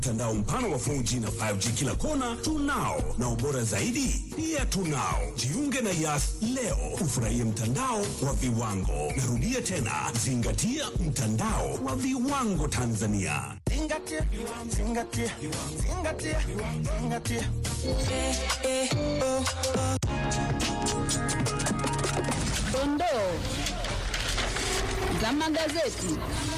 Mtandao mpana wa 4G na 5G kila kona tunao, na ubora zaidi pia tunao. Jiunge na Yas leo ufurahie mtandao wa viwango. Narudia tena, zingatia mtandao wa viwango Tanzania. Zingatia, zingatia, zingatia, zingatia. Dondoo za magazeti.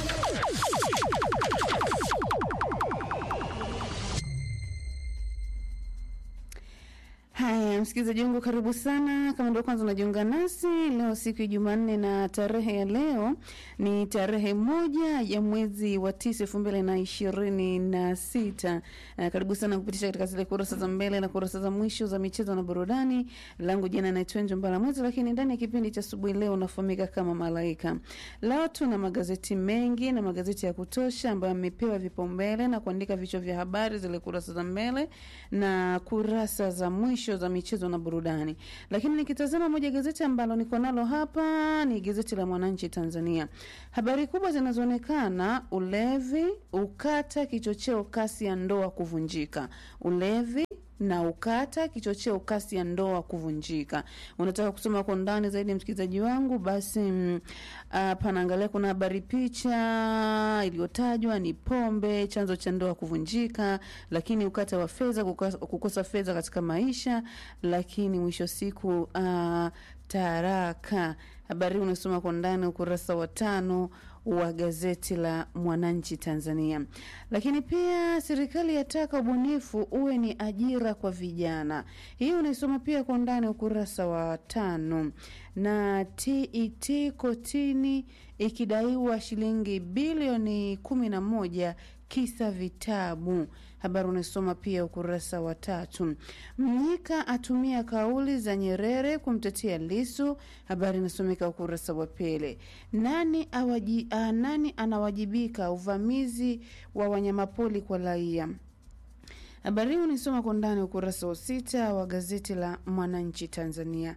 Haya, msikilizaji wangu, karibu sana. Kama ndio kwanza unajiunga nasi leo, siku ya Jumanne, na tarehe ya leo ni tarehe moja ya mwezi wa tisa elfu mbili na ishirini na sita. Uh, karibu sana kupitisha katika zile kurasa za mbele na kurasa za mwisho za michezo na burudani. Langu jina naitwa Njo Mbala Mwezi, lakini ndani ya kipindi cha asubuhi leo unafahamika kama Malaika. Leo tuna magazeti mengi na magazeti ya kutosha ambayo yamepewa vipaumbele na kuandika vichwa vya habari, zile kurasa za mbele na kurasa za mwisho za michezo na burudani. Lakini nikitazama moja gazeti ambalo niko nalo hapa ni gazeti la Mwananchi Tanzania. Habari kubwa zinazoonekana: ulevi ukata kichocheo kasi ya ndoa kuvunjika. Ulevi na ukata kichocheo kasi ya ndoa kuvunjika. Unataka kusoma kwa undani zaidi, msikilizaji wangu, basi mm, uh, panaangalia kuna habari picha iliyotajwa ni pombe chanzo cha ndoa kuvunjika, lakini ukata wa fedha, kukosa, kukosa fedha katika maisha, lakini mwisho siku uh, taraka. Habari hii unasoma kwa ndani ukurasa wa tano wa gazeti la Mwananchi Tanzania. Lakini pia serikali yataka ubunifu uwe ni ajira kwa vijana. Hii unaisoma pia kwa ndani ukurasa wa tano. Na TET kotini ikidaiwa shilingi bilioni kumi na moja kisa vitabu. Habari unasoma pia ukurasa wa tatu. Mnyika atumia kauli za Nyerere kumtetea Lisu. Habari inasomeka ukurasa wa pili. Nani, awaji, a, nani anawajibika uvamizi wa wanyamapori kwa raia? Habari hii unaisoma kwa ndani ukurasa wa sita wa gazeti la Mwananchi Tanzania.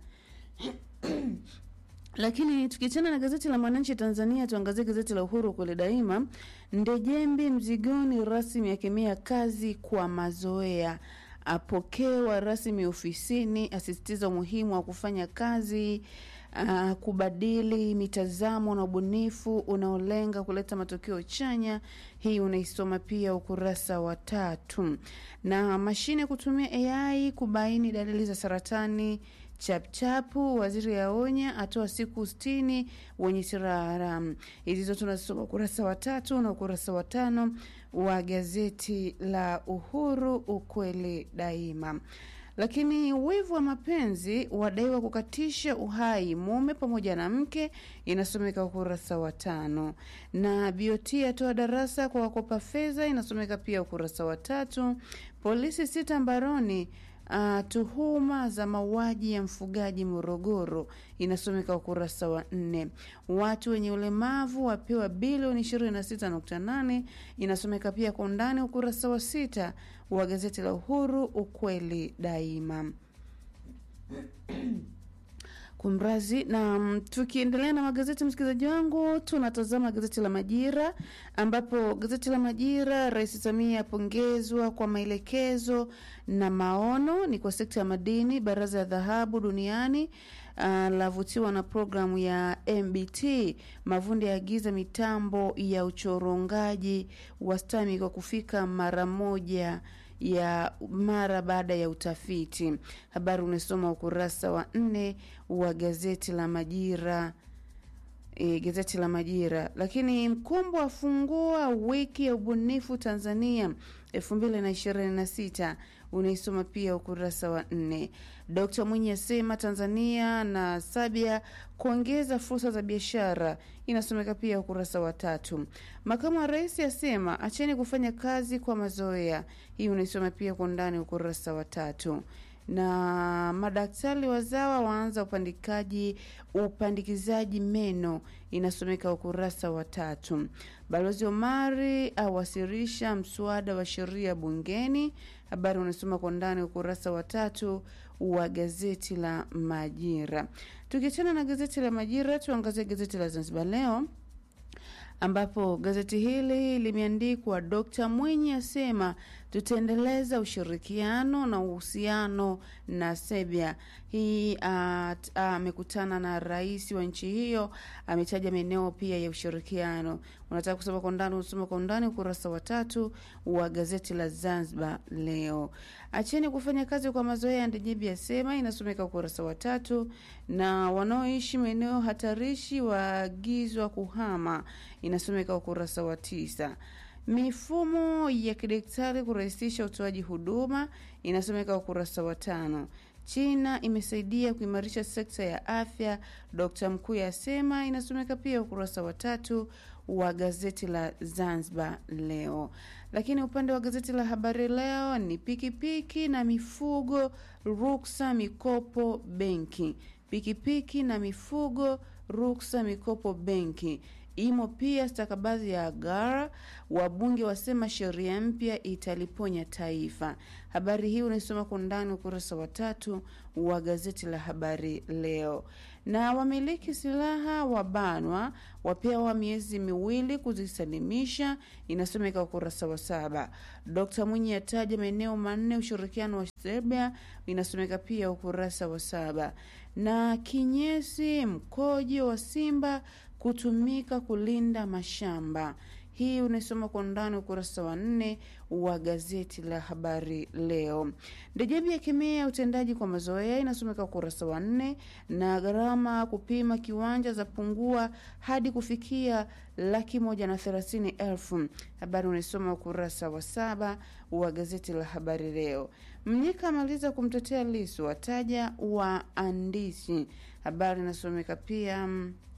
Lakini tukiachana na gazeti la Mwananchi Tanzania, tuangazie gazeti la Uhuru kweli daima. Ndejembi mzigoni rasmi akemea kazi kwa mazoea, apokewa rasmi ofisini, asisitiza umuhimu wa kufanya kazi uh, kubadili mitazamo na ubunifu unaolenga kuleta matokeo chanya. Hii unaisoma pia ukurasa wa tatu. Na mashine kutumia AI kubaini dalili za saratani chapchapu, waziri aonya, atoa siku sitini wenye silaha haramu. Hizi zote tunasoma ukurasa wa tatu na ukurasa wa tano wa gazeti la Uhuru, ukweli daima. Lakini wivu wa mapenzi wadaiwa kukatisha uhai mume pamoja na mke, inasomeka ukurasa wa tano. Na BOT atoa darasa kwa wakopa fedha, inasomeka pia ukurasa wa tatu. Polisi sita mbaroni Uh, tuhuma za mauaji ya mfugaji Morogoro inasomeka ukurasa wa nne. Watu wenye ulemavu wapewa bilioni 26.8 inasomeka pia kwa undani ukurasa wa sita wa gazeti la Uhuru ukweli daima. Kumrazi na mm, tukiendelea na magazeti, msikilizaji wangu, tunatazama gazeti la Majira ambapo gazeti la Majira, Rais Samia apongezwa kwa maelekezo na maono ni kwa sekta ya madini. Baraza ya dhahabu duniani uh, lavutiwa na programu ya MBT. Mavundi yaagiza mitambo ya uchorongaji wa stami kwa kufika mara moja ya mara baada ya utafiti. Habari unasoma ukurasa wa nne wa gazeti la Majira. E, gazeti la Majira. Lakini Mkumbo afungua wiki ya ubunifu Tanzania elfu mbili na ishirini na sita unaisoma pia ukurasa wa nne. Dkt Mwinyi asema Tanzania na Sabia kuongeza fursa za biashara inasomeka pia ukurasa wa tatu. Makamu wa rais asema acheni kufanya kazi kwa mazoea, hii unaisoma pia kwa ndani ukurasa wa tatu na madaktari wazawa waanza upandikaji upandikizaji meno inasomeka ukurasa wa tatu. Balozi Omari awasilisha mswada wa sheria bungeni, habari unasoma kwa ndani ukurasa wa tatu wa gazeti la Majira. Tukiachana na gazeti la Majira, tuangazie gazeti la Zanzibar Leo ambapo gazeti hili limeandikwa Dkt Mwinyi asema tutaendeleza ushirikiano na uhusiano na Serbia. Hii amekutana na rais wa nchi hiyo, ametaja maeneo pia ya ushirikiano. Unataka kusoma kwa undani, usoma kwa undani ukurasa wa tatu wa gazeti la Zanzibar Leo. Acheni kufanya kazi kwa mazoea, Ndejembi asema, inasomeka ukurasa wa tatu. Na wanaoishi maeneo hatarishi waagizwa kuhama, inasomeka ukurasa wa tisa. Mifumo ya kidaktari kurahisisha utoaji huduma inasomeka ukurasa wa tano. China imesaidia kuimarisha sekta ya afya, Dr. Mkuya asema, inasomeka pia ukurasa wa tatu wa gazeti la Zanzibar Leo. Lakini upande wa gazeti la Habari Leo ni pikipiki na mifugo, ruksa mikopo benki. Pikipiki na mifugo, ruksa mikopo benki imo pia stakabadhi ya agara. Wabunge wasema sheria mpya italiponya taifa. Habari hii unaisoma kwa undani ukurasa wa tatu wa gazeti la Habari Leo. Na wamiliki silaha wabanwa, wapewa miezi miwili kuzisalimisha, inasomeka ukurasa wa saba. Dkt Mwinyi ataja maeneo manne ushirikiano wa Serbia, inasomeka pia ukurasa wa saba. Na kinyesi mkojo wa simba kutumika kulinda mashamba. Hii unaisoma kwa undani ukurasa wa nne wa gazeti la habari leo. Ndejembi akemea utendaji kwa mazoea, inasomeka ukurasa wa nne. Na gharama kupima kiwanja za pungua hadi kufikia laki moja na thelathini elfu. Habari unaisoma ukurasa wa saba wa gazeti la habari leo. Mnyika amaliza kumtetea Lisu, wataja waandishi. Habari inasomeka pia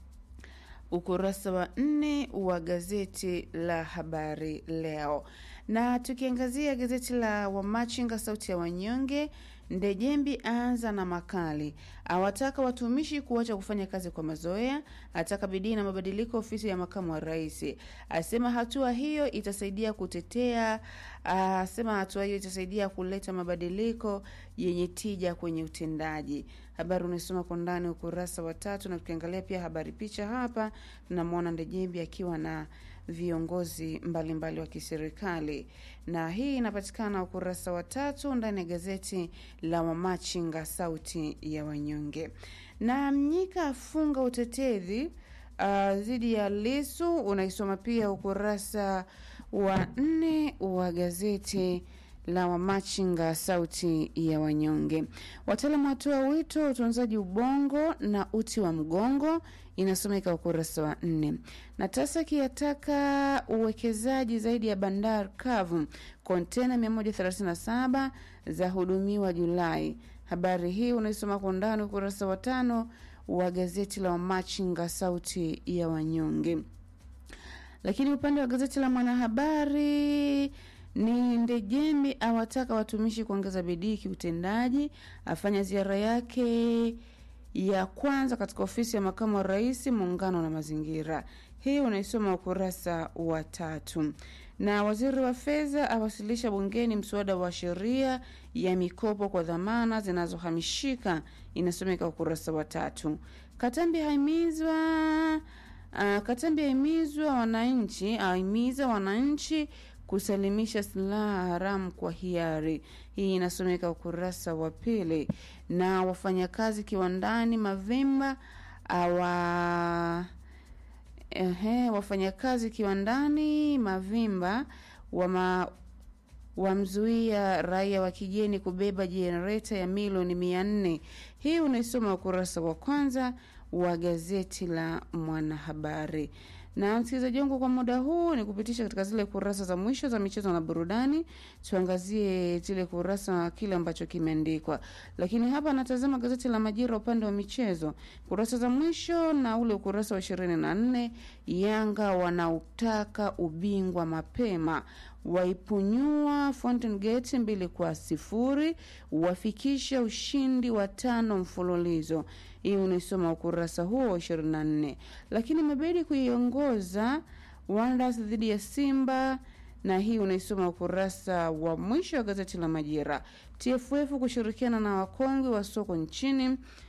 ukurasa wa nne wa gazeti la habari leo. Na tukiangazia gazeti la Wamachinga sauti ya wanyonge, Ndejembi aanza na makali, awataka watumishi kuacha kufanya kazi kwa mazoea, ataka bidii na mabadiliko ofisi ya makamu wa rais, asema hatua hiyo itasaidia kutetea, asema hatua hiyo itasaidia kuleta mabadiliko yenye tija kwenye utendaji. Habari unasoma kwa ndani ukurasa wa tatu, na tukiangalia pia habari picha hapa tunamwona Ndejembi akiwa na viongozi mbalimbali mbali wa kiserikali, na hii inapatikana ukurasa wa tatu ndani ya gazeti la Wamachinga sauti ya wanyonge. Na Mnyika afunga utetezi dhidi uh, ya Lisu, unaisoma pia ukurasa wa nne wa gazeti la Wamachinga sauti ya wanyonge. Wataalamu watoa wito utunzaji ubongo na uti wa mgongo, inasomeka ukurasa wa nne. Na TASAKI yataka uwekezaji zaidi ya bandari kavu, kontena 137 za hudumiwa Julai. Habari hii unaisoma kwa undani ukurasa wa tano wa gazeti la Wamachinga sauti ya wanyonge. Lakini upande wa gazeti la Mwanahabari ni Ndejembi awataka watumishi kuongeza bidii kiutendaji, afanya ziara yake ya kwanza katika ofisi ya makamu wa rais, muungano na mazingira. Hii unaisoma ukurasa wa tatu. Na waziri wa fedha awasilisha bungeni mswada wa sheria ya mikopo kwa dhamana zinazohamishika, inasomeka ukurasa wa tatu. Katambi haimizwa uh, Katambi haimizwa wananchi ahimiza wananchi kusalimisha silaha haramu kwa hiari. Hii inasomeka ukurasa wa pili. Na wafanyakazi kiwandani Mavimba awa ehe, wafanyakazi kiwandani Mavimba wama wamzuia raia wa kigeni kubeba jenereta ya milioni mia nne. Hii unaisoma ukurasa wa kwanza wa gazeti la Mwanahabari na msikilizaji wangu, kwa muda huu ni kupitisha katika zile kurasa za mwisho za michezo na burudani. Tuangazie zile kurasa na kile ambacho kimeandikwa, lakini hapa natazama gazeti la Majira upande wa michezo, kurasa za mwisho na ule ukurasa wa ishirini na nne. Yanga wanautaka ubingwa mapema, waipunyua Fountain Gate mbili kwa sifuri, wafikisha ushindi wa tano mfululizo. Hii unaisoma ukurasa huo wa 24. Lakini imebidi kuiongoza Wonders dhidi ya Simba na hii unaisoma ukurasa wa mwisho wa gazeti la Majira. TFF kushirikiana na wakongwe wa soko nchini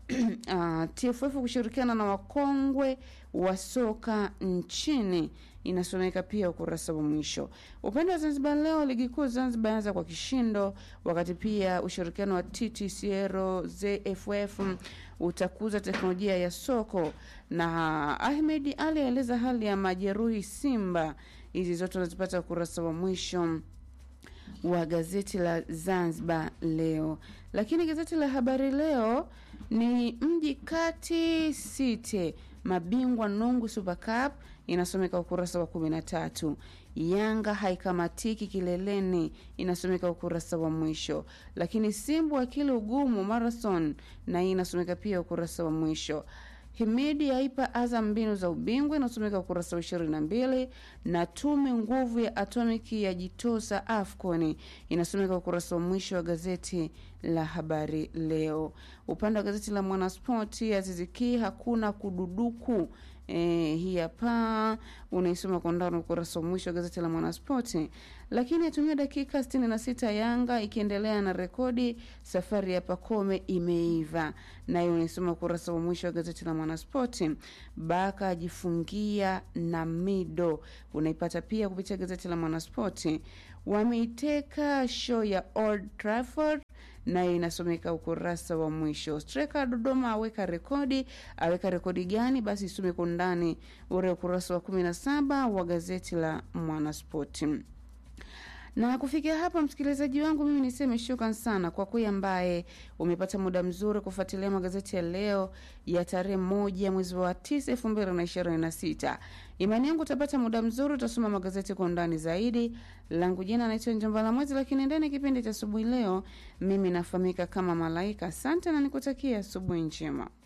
uh, TFF kushirikiana na wakongwe wa soka nchini inasomeka pia ukurasa wa mwisho. Upande wa Zanzibar Leo, ligi kuu Zanzibar anza kwa kishindo, wakati pia ushirikiano wa TTCL ZFF utakuza teknolojia ya soko, na Ahmed Ali aeleza hali ya majeruhi Simba. Hizi zote unazipata ukurasa wa mwisho wa gazeti la Zanzibar Leo. Lakini gazeti la Habari Leo ni mji kati site mabingwa Nungu Super Cup inasomeka ukurasa wa kumi na tatu. Yanga haikamatiki kileleni inasomeka ukurasa wa mwisho. Lakini Simbu akili ugumu marathon na hii inasomeka pia ukurasa wa mwisho. Himidi aipa Azam mbinu za ubingwa inasomeka ukurasa wa ishirini na mbili na tume nguvu ya atomiki ya jitosa AFCON inasomeka ukurasa wa mwisho wa gazeti la Habari Leo. Upande wa gazeti la Mwanaspoti, Aziziki hakuna kududuku E, hii hapa unaisoma kwa ndani ukurasa wa mwisho wa gazeti la Mwanaspoti. Lakini atumia dakika 66 Yanga ikiendelea na rekodi, safari ya Pakome imeiva, nayo unaisoma ukurasa wa mwisho wa gazeti la Mwanaspoti. Baka ajifungia na mido, unaipata pia kupitia gazeti la Mwanaspoti. Wameiteka show ya Old Trafford nayo inasomeka ukurasa wa mwisho. Striker Dodoma aweka rekodi, aweka rekodi gani? Basi isome kwa ndani ule ukurasa wa kumi na saba wa gazeti la Mwanaspoti. Na kufikia hapa, msikilizaji wangu, mimi niseme shukran sana kwa kweli ambaye umepata muda mzuri kufuatilia magazeti ya leo ya tarehe moja mwezi wa tisa elfu mbili na ishirini na sita. Imani yangu utapata muda mzuri, utasoma magazeti kwa undani zaidi. Langu jina naitwa Njomba la Mwezi, lakini ndani ya kipindi cha asubuhi leo mimi nafahamika kama Malaika. Asante na nikutakia asubuhi njema.